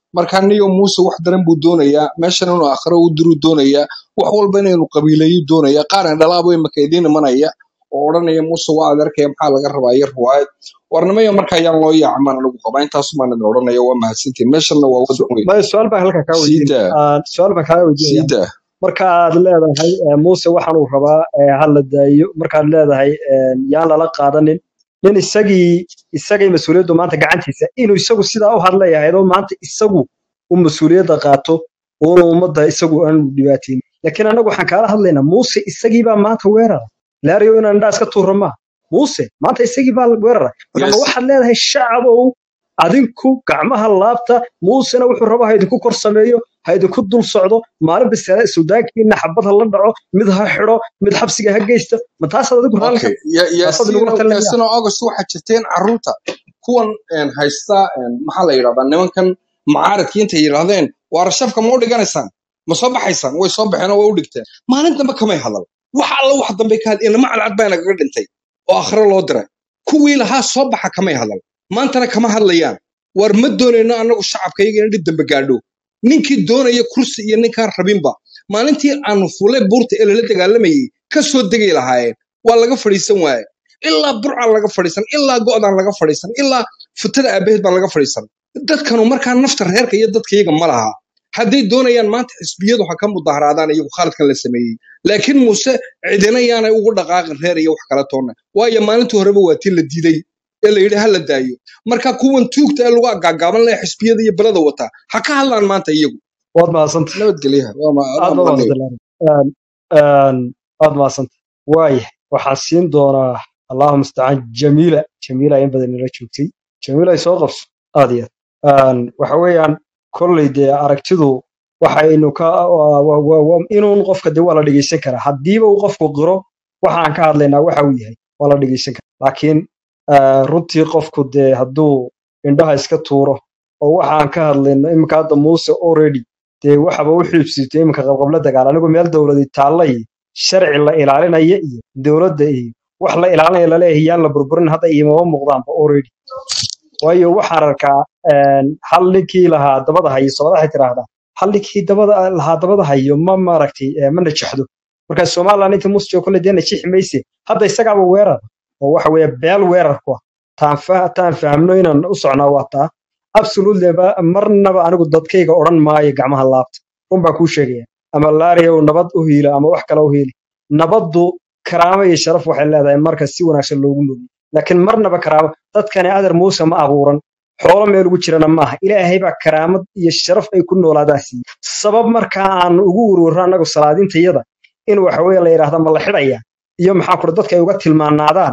marka niyo muuse wax daran buu doonayaa meeshan inuu akhiro u diruu doonayaa wax walba inaynu qabiileeyu doonayaa qaarna dhalaabo imaka idiin imanaya oo odhanaya muuse waa adeerkaya maxaa laga rabaa iyo riwaayad warnimaya marka ayaan loo yaacamaan anigu qabaa intaasumaan idin odhanaya waa mahadsantiin meeshanna waa wadan weyn maya su-aal baan halkaa kaa sii weydiinaya daa Ah, su-aal baan kaa weydiinaya sii daa marka aad leedahay eh, muuse waxaan uu rabaa eh, ha la daayo markaad leedahay eh, yaan lala qaadanin nin isagii isagay mas-uuliyaddu maanta gacantiisa inuu isagu sidaa u hadlayahay oo maanta isagu uu mas-uuliyadda qaato uuna ummadda isagu aan dhibaateyn laakiin annagu waxaan kaala hadlaynaa muuse isagiibaa maanta weerara laariyo inaan indhaa iska tuurra maa muuse maanta isagii baa weerara marka ma yes waxaad leedahay shacabow adinku gacmaha laabta muusena wuxuu raba ha idinku kor sameeyo ha idinku dul socdo maalin bisale suudaankiina xabad ha la dhaco mid ha xidho mid xabsiga ha geysta ma taasaad adigu raalli ka okay Ya- taasaad inagula yaasiino talinaya yaasiino august waxaa jirteen carruurta kuwan een, haysta een, maxaa la yidhahdaa nimankan macaaradkii intay yidhahdeen waa rashafka ma u dhiganaysaan ma soo baxaysaan way soo baxeen oo way u dhigteen maalin dambe kamay hadal wax alla wax dambe ka hadl inama cadcad baa nagaga dhintay oo akhre loo diray kuwii lahaa soo baxa kamay hadal maantana kama hadlayaan war ma doonayno annagu shacabkayaga in dhib dambe gaadho ninkii doonaya kursi iyo ninkaan rabinba maalintii aanu fulay buurta ee lala dagaalamayay ka soo degay lahaayeen waa laga fadhiisan waaye ilaa burcaan laga fadhiisan ilaa go'daan laga fadhiisan ilaa futada aabaheed baan laga fadhiisan dadkanu markaa nafta reerka iyo dadkayaga ma laha hadday doonayaan maanta xisbiyadu ha ka mudaharaadaan iyagu khaaladkan la sameeyey laakiin muuse cidina yaanay ugu dhaqaaqin reer iyo wax kala toonna waayo maalintii horeba waa tii la diiday ee la yidhi ha la daayo marka kuwan tuugta ee lagu agaagaaban leh xisbiyada iyo belada wataa ha ka hadlaan maanta iyagu waad mahadsanta nabadgelyaha waa ma- aad waa baad maqlayo mahadsanta aad mahadsanta waaya waxaan siin doonaa allahu mustacaan jamiila jamiila in badan nala joogtay jamiila ay soo qabso aad iyo aad waxa weeyaan kolley dee aragtidu waxaynu ka wa- wa- wa- wa- inuun qofka dee waa la dhegeysan karaa haddiiba uu qofku qiro waxaan ka hadlaynaa waxa uu yahay waa la dhegeysan karaa laakiin ah, runtii qofku dee hadduu indhaha iska tuuro oo waxaan ka hadlayno iminka hadda muuse already dee waxaba u xiibsitay iminka qabqabla dagaal anigu meel dowladi taalla iyo sharci la ilaalinaya iyo dowladda iyo wax la ilaalinaya laleeyahay yaan la burburin hadda iimama muuqdaanba already waayo waxaan arkaa een, hal ninkii lahaa dabada hayo soomaali waxay tidhaahdaa hal ninkii dabada lahaa dabada hayo ma maaragtay eh, ma najaxdo marka somaliland inta muuse joogo kolle dee najixi mayse hadda isagaaba weerar oo waxa weeye beel weerar ku ah taan fa- taan fahamno inaan u socnaa waa taa absolutely ba marnaba anigu dadkayga odhan maayo gacmaha laabta run baan kuu sheegaya ama laariyow nabad u hiila ama wax kale u hiili nabaddu karaamo iyo sharaf waxay leedahay marka si wanaagsan loogu nool laakiin marnaba karaamo dadkani adar muuse ma abuuran xoolo meel ugu jirana maaha ilaahay baa karaamad iyo sharaf ay ku noolaadaan siiyey sabab markaa aan ugu ururro annagu salaadintayada in waxa weeye la yidhaahda ma la xidhaya iyo maxaa kure dadka ay uga tilmaanaadaan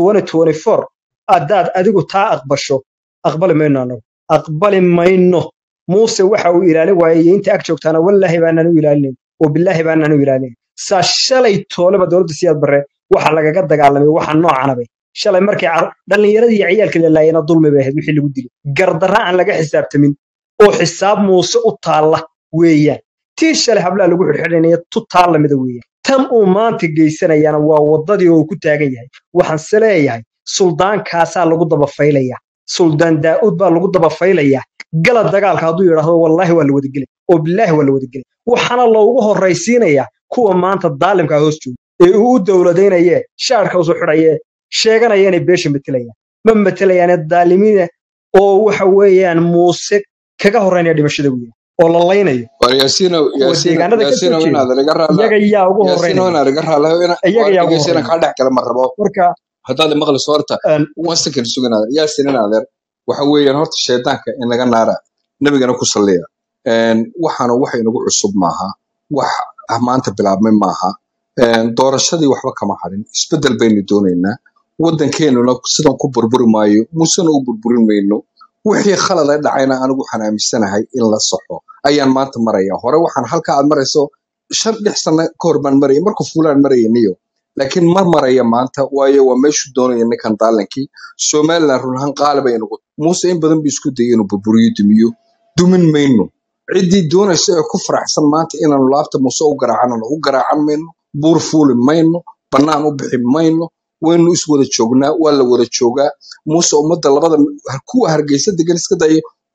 2024 haddaad adigu taa aqbasho aqbali mayno annagu aqbali mayno muuse waxa uu ilaalin waayey iyo inta ag joogtaana wallaahi baanaan u ilaalinayn oo bilaahi baanaan u ilaalinayn saa shalay tooleba dowladda siyaad barre waxa lagaga dagaalamay waxa noocanabay shalay markii car- dhallinyaradii iyo ciyaalka la laayana dulmi bay ahayd wixii lagu dilay gardarra aan laga xisaabtamin oo xisaab muuse u taalla weeyaan tii shalay hablaha lagu xidhxidhanaya tu taalla mida weeyaan tan uu maanta geysanayana waa waddadii oo uu ku taagan yahay waxaan se leeyahay suldaankaasaa lagu daba faylaya suldaan daa'uud baa lagu daba faylayaa gala dagaalka hadduu yidhaahdo wallaahi waa la wadagelay oo bilaahi waa la wadagelay waxaana loogu horraysiinayaa kuwa maanta daalimka hoos jooga ee uu u dowladaynaye shaarka usoo xidhaye sheeganaya inay beesha matelayaan ma matelayaane daalimiina oo waxa weeyaan muuse kaga horreynaya dhimashada weeyaan oo la laynayo war yaasiino kuwa yaasiino deegaanada ka soo yaasiino jeeda inaad iga raala iyaga yaa ugu yaasiino horreynaya inaad iga raala iyaga war yaa ugu dhegeysiina horreynaya kaa dhex gala ma rabo marka haddaad maqlayso horta een, one second suganaader yaasin inaadeer waxa weeyaan horta shaydaanka inaga naara nabigana ku salliya Een, waxaana wax inagu cusub maaha wax ah maanta bilaabmay maaha Een, doorashadii waxba kama hadhin isbedel baynu doonaynaa waddankeenuna sidan ku burburi maayo musena u burburin mayno wixii khalad ay dhacayna anigu waxaan aaminsanahay in la saxo ayaan maanta maraya hore waxaan halka aad marayso shan lix sano ka hor baan maraya marka fuulaan maraya niyo laakiin ma maraya maanta waayo waa meeshuu doonaya ninkan daalankii somaliland run ahaan qaali bay nagu muuse in badan buu isku dayay inuu burburiyo dumiyo dumin mayno ciddii doonaysa ee ku faraxsan maanta inaanu laabta muuse u garaacanana u garaacan mayno buur fuuli mayno bannaan u bixi mayno waynu is wada joognaa waa la wada joogaa muuse ummadda labada kuwa hargeysa degan iska daya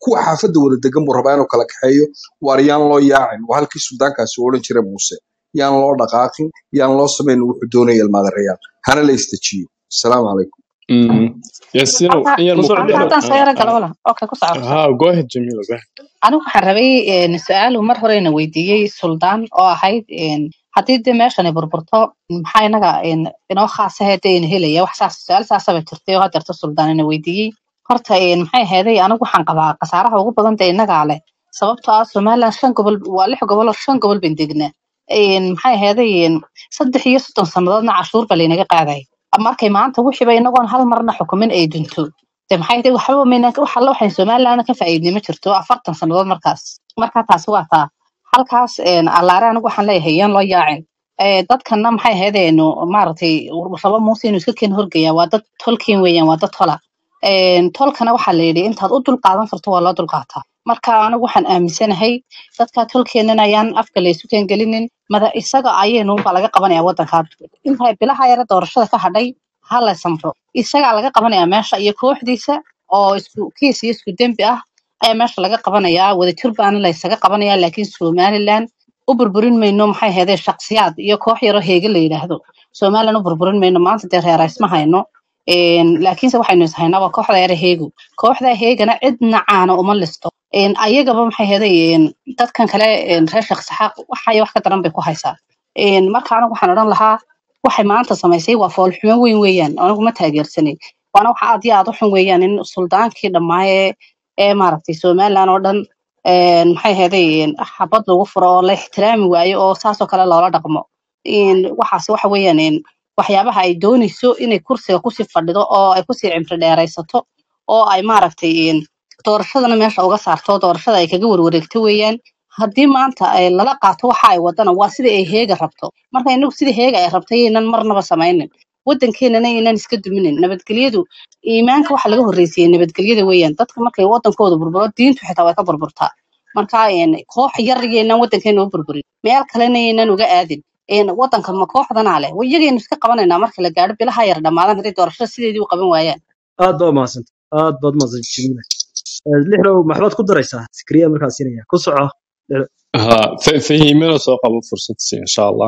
kuwa xaafadda wada degan buu rabaa inuu kala kaxeeyo waar yaan loo yaacin waa halkii suldaankaasi u odhan jiray muuse yaan loo dhaqaaqin yaan loo samayn wuxuu doonaya ilmaadareyaal hana la istajiyo asalaamu calaykum Mm. Yaasino, halka in yar ma ku ku soco halka daro. haddaan soo Ah, yaro ah. galo wala okay ku soco ku soco Ha, go ahead, Jamila, go ahead. anigu waxaan rabay een, su-aal uu mar horena weydiiyey suldaan oo ahayd een, haddii dee meeshani burburto maxaa inaga een, inoo khaasahee dee ina helaya wax saas su-aal saasaba jirtay oo hadeerto suldaan ina weydiiyey horta een, maxay aheeday anigu waxaan qabaa khasaaraha ugu badan dee inagaa leh sababtoo ah somaliland shan gobol waa lix gobol oo shan gobol bayn degnaa Een, maxay aheeday een, saddex iyo soddon sannadoodna cashuur baa laynaga qaaday markay maanta wixiiba inagoon hal marna xukumin ay dunto de maxay tahay waxba mayna wax alla waxay somaliland ka faa'iidnay ma jirto afartan sannadood markaas marka taasi waa taa halkaas een, allaare anigu waxaan leeyahay yaan loo yaacin Ee, dadkana maxay ahaydeen maaragtay rabo muuse inuu iska keen horgeeya waa dad tolkiin weeyaan waa dad tola Een, tolkana waxaa la yidhi intaad u dulqaadan karto waa loo dulqaataa marka anigu waxaan aaminsanahay dadka tolkeenana ayaan afka la isu keen gelinin mada isaga ayaynu baa laga qabanaya wadanka inta bilaha yara doorashada ka hadhay ha la samro isagaa laga qabanaya meesha iyo kooxdiisa oo isku kiis iyo isku dembi ah ayaa meesha laga qabanayaa wadajir baana la isaga qabanaya laakiin somaliland u burburin mayno maxay ahaydee shaksiyaad iyo koox yaroo heege la yidhaahdo somaliland u burburin mayno maanta dee reera isma hayno Een, laakiinse waxaynu is haynaa waa kooxda yara heegu kooxda heegana cidna caana uma listo Een, ayagaba maxay ahaydee dadkan kale een, reer sheekh saxaaq waxaya wax ka daran bay ku haysaa Een, marka anigu waxaan odhan lahaa waxay maanta samaysay waa foolxumo weyn weeyaan anigu ma taageersanin waana waxa aad iyo aad u xun weeyaan in suldaankii dhammaaye ee maaragtay somaliland oo dhan een, maxay ahaydey xabad lagu furo oo la ixtiraami waayo oo saasoo kale loola dhaqmo Een, waxaas waxa weeyaan een, waxyaabaha ay doonayso inay kursiga kusii fadhido oo ay kusii cimri dheeraysato oo ay maaragtay een, doorashadana meesha uga saarto doorashada ay kaga warwareegto weeyaan haddii maanta ay lala qaato waxa ay wadana waa sida ay heega rabto marka inagu sida heega ay rabtay inaan marnaba samaynin wadankeenana inaan iska duminin nabadgelyadu iimaanka waxa laga horreysiyey nabadgelyada weeyaan dadka markay wadankooda burburo diintu xitaa way ka burburtaa marka een, koox yar yaynaan wadankeena u burburin meel kalena yaynaan uga aadin een, wadanka ma kooxdanaa leh way iyagaynu iska qabanaynaa marka la gaadho bilaha yar dhammaadan hadday doorashada sideedii u qaban waayaan aad baad mahadsanta aad baad mahadsanta jamiila Eh, lixdow maxbaad ku daraysaa sikriya markaa siinaya ku soco Lixdow. Ha, fa- fahimina soo qabo fursad si insha Allah.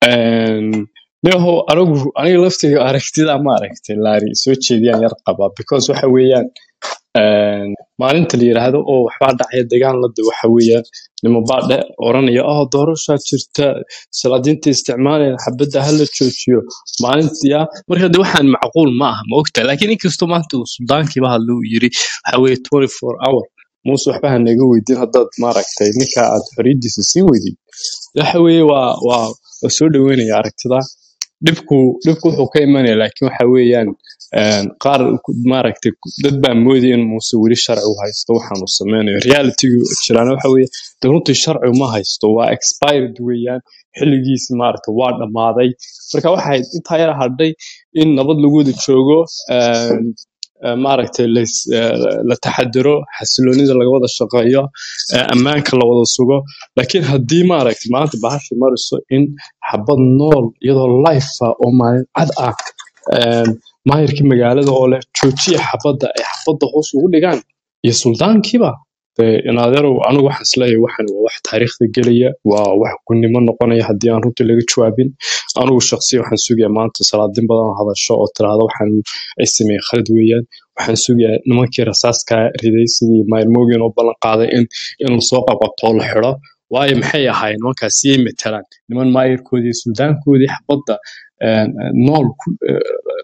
And Neho, anigu aniga laftiga aragtida ma aragtay laari soo jeediyaan yar qabaa because waxa weeyaan een, maalinta la yiraahdo oo waxbaa dhacaya dagaal la de waxa weeyaan nimo baa dhe oranaya oh doorashaa jirta salaadiinta isticmaalaya xabadda hala joojiyo maalinta ya marka de waxaan macquul ma aha ma ogta laakiin inkastoo maanta uu suldaankiiba hadla uu yiri waxa weeye 24 hour muuse waxba ha naga weydiin haddaad maaragtay ninka aad xoriyadiisa siin weydid waxa weeye waa waa waa soo dhaweynaya aragtida dhibku dhibku wuxuu ka imanaya laakiin waxa weeyaan een, qaar ku- maaragtay ku- dad baa moodaya in muuse weli sharci u haysto waxaan uu sameynayo realitygu jiraan waxa weeye de runtii sharci ma haysto waa expired weeyaan xilligiisi maaragtay waa dhammaaday marka waxay intaa yar hadhay in nabad lagu wada joogo een, ee, maaragtay lais- ee, la taxadiro xasiloonida laga wada shaqeeyo ee, ammaanka la wada sugo laakiin haddii maaragtay maanta bahasha mariso in xabad nool iyadoo life ah oo maalin cad ah een, maayarkii magaalada oo leh joojiya xabadda ay xabadda hoos ugu dhigaan iyo suldaankiiba dee inaadeerow anigu waxaan isleeyahay waxan waa wax taariikhda gelaya waa wax gunnimo noqonaya haddii aan runtii laga jawaabin anigu shaqsiya waxaan sugayaa maanta salaadin badan oo hadasho oo tiraahdo waxaan ay sameeyeen khalad weeyaan waxaan sugayaa nimankii rasaaska riday sidii mayrmoogen oo ballan qaaday in in lasoo qabqabto oo la xidho waayo maxay ahaayeen nimankaas siyay matalaan niman maayarkoodii suldaankoodii xabadda een, een, nool ku eh,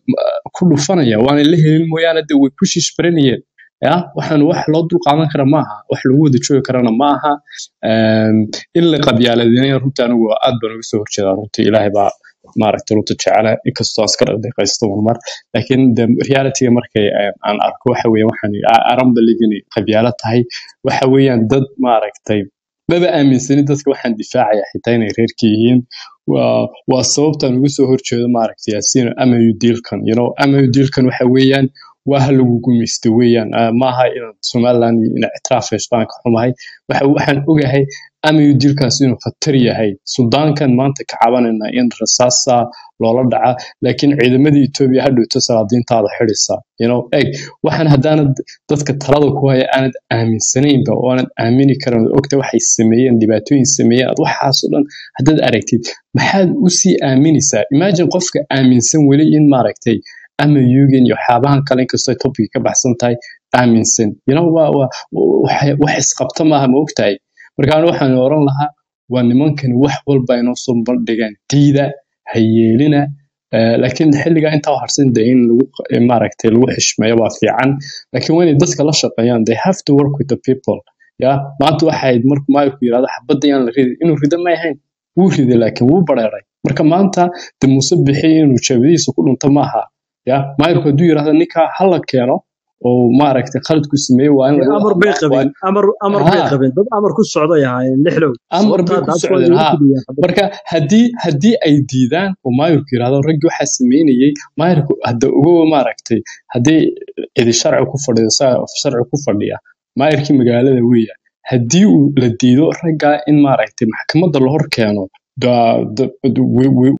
ku dhufanaya waana la helin mooyaane de way ku shishbaranayeen ya waxaan wax loo dulqaadan kara maaha wax lagu wada joogi karana maaha Een, in la qabyaaladinaya runtii anigu aad baan uga soo horjeedaa runtii ilaahay baa maaragtay runta jecela inkastoo aan iska dhaqdhaqaysto marmar laakiin de realityga markay eh, aan arko waxa weeye waxaan aran believe inay qabyaalo tahay waxa weeyaan dad maaragtay maba aaminsanin dadka waxaan difaacaya xitaa inay reerka yihiin waa waa sababtaan uga soo horjeedo maaragtay yaasiin amayu diilkan you know amayu diilkan waxa weeyaan waa ha lagu gumaysto weeyaan Ah, maaha inaad somaliland iyo inaad ictiraaf heshto aan ka xumahay waxa waxaan ogahay amayu dilkaas inuu khatar yahay suldaankan maanta ka cabanayna in rasaasa loola dhaca laakiin ciidamadii etoobiya ha dhowto salaadiintaada xidhisa you know eg waxaan haddaanad dadka talada ku haya aanad aaminsanaynba oo aanad aamini karin oo ogta waxay sameeyeen dhibaatooyin sameeyeen aad waxaasoo dhan haddaad aragtid maxaad usii aaminaysaa imagine qofka aaminsan weli in maaragtay ama yugan iyo waxyaabahan kale inkastoo topic ka baxsan tahay aaminsan you know waa waa wax wax isqabta maaha ma ogtahay marka anigu waxaan oran lahaa waa nimankani wax walba inoo soo bandhigaan diida ha yeelina Eh, laakiin xilligaa intaa harsan de in lagu eh, maaragtay lagu xishmeeyo waa fiican laakiin waa inay dadka la shaqeeyaan they have to work with the people ya maanta waxay ahayd markuu maayirku yidhahdo xabadda yaan la ridi inuu rido ma ahayn wuu riday laakiin wuu bareeray marka maanta de muuse bixi inuu jeebadiisa ku dhunto maaha ya maayirku hadduu yidhahdo ninkaa hala keeno oo maaragtay khaladku sameeyey waa in laga amar bay hadlaa waa qabeen amar amar bay ha qabeen dad amar ku socday ahaayeen lixdow amar bay sababtaa ku daadkooda socdeen lagu ha fidiyay xabad marka haddii haddii ay diidaan oo maayirku yidhahdo raggii waxaa sameynayey maayirku hadda ogow maaragtay haddii cidi sharci ku fadhido saa sharci ku fadhiya maayirkii magaalada weeya haddii uu la diido raggaa in maaragtay maxkamadda la hor keeno da- da- we- we-